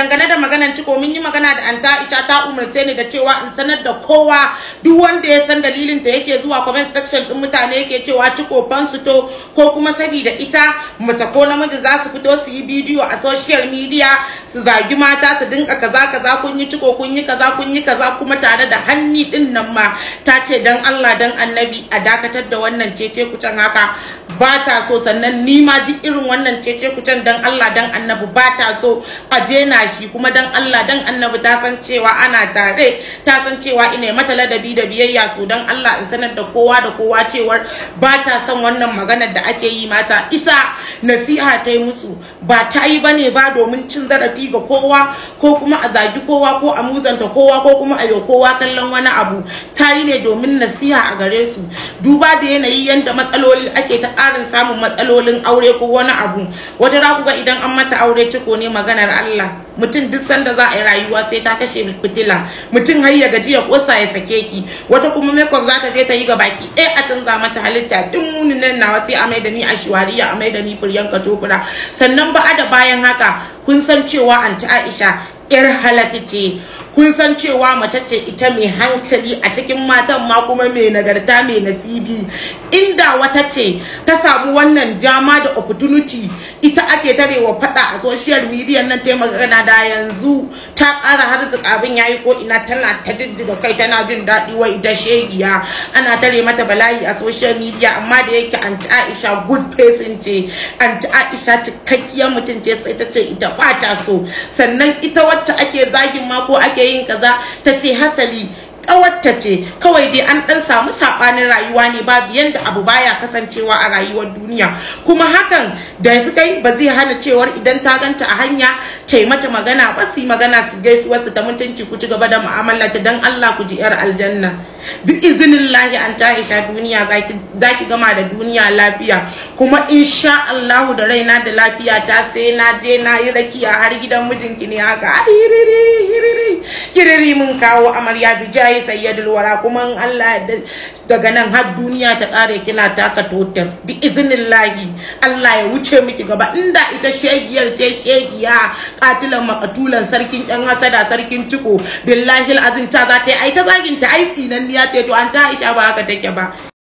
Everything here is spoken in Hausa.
dangane da maganan ciko mun yi magana da anta Aisha ta umarce ni da cewa in sanar da kowa duk wanda ya san dalilin da yake zuwa comment section din mutane yake cewa ciko fansu to ko kuma saboda ita mace ko namiji za su fito su yi bidiyo a social media su zagi mata su dinka kaza kaza kun yi ciko kun yi kaza kun yi kaza kuma tare da hanni din nan ma ta ce dan Allah dan annabi a dakatar da wannan cece kucin haka ba ta so sannan ni ma duk irin wannan cece kucin dan Allah dan annabi ba ta so a daina shi kuma dan Allah dan annabi ta san cewa ana tare ta san cewa ina mata ladabi da biyayya so dan Allah in sanar da kowa da kowa cewar ba ta son wannan maganar da ake yi mata ita nasiha ta yi musu ba ta yi bane ba domin cin zarafi ga kowa ko kuma a zagi kowa ko a muzanta kowa ko kuma a yi kowa kallon wani abu ta yi ne domin nasiha a gare su duba da yanayi yadda matsaloli ake ta ƙarin samun matsalolin aure ko wani abu wata za ku ga idan an mata aure ciko ne maganar Allah mutum duk sanda za a yi rayuwa sai ta kashe fitila mutum har ya gaji ya kosa ya sake ki wata kuma makeup za ta je ta yi ga baki ɗaya a canza mata halitta duk munin nan nawa sai a mai da ni a shiwariya a mai da ni furyanka tokura sannan ba da bayan haka kun san cewa anti Aisha yar halaka ce kun san cewa mace ce ita mai hankali a cikin matan ma kuma mai nagarta mai nasibi inda wata ce ta samu wannan dama da opportunity ita ake tarewa fada a social media nan ta magana da yanzu ta ƙara har abin yayi ko ina tana ta jijjiga kai tana jin daɗi wai ita shegiya ana tare mata bala'i a social media amma da yake anti Aisha good person ce anti Aisha cikakkiyar mutum ce sai ta ce ita ba ta so sannan ita wacce ake zagin ma ko ake yin kaza ta ce hasali kawarta ce kawai dai an dan samu sabanin rayuwa ne babu yanda abu baya kasancewa a rayuwar duniya kuma hakan da suka yi ba zai hana cewar idan ta ganta a hanya ta yi mata magana ba su yi magana su gaisuwar su ta mutunci ku ci gaba da mu'amala ta dan Allah ku ji yar aljanna duk izinin lahi an ta isha duniya za ki gama da duniya lafiya kuma insha Allahu da raina da lafiya ta sai na je na yi rakiya har gidan mijinki ne haka hiriri hiriri hiriri mun kawo amarya bijayi sayyidul wara kuma in Allah daga nan har duniya ta kare kina taka totar bi iznillahi Allah ya wuce miki gaba inda ita shegiyar ce shegiya katilan makatulan sarkin yan hasada sarkin ciko billahi azim ta za ta yi ai ta zagin ta ai tsinanniya ce to an ta Aisha ba haka take ba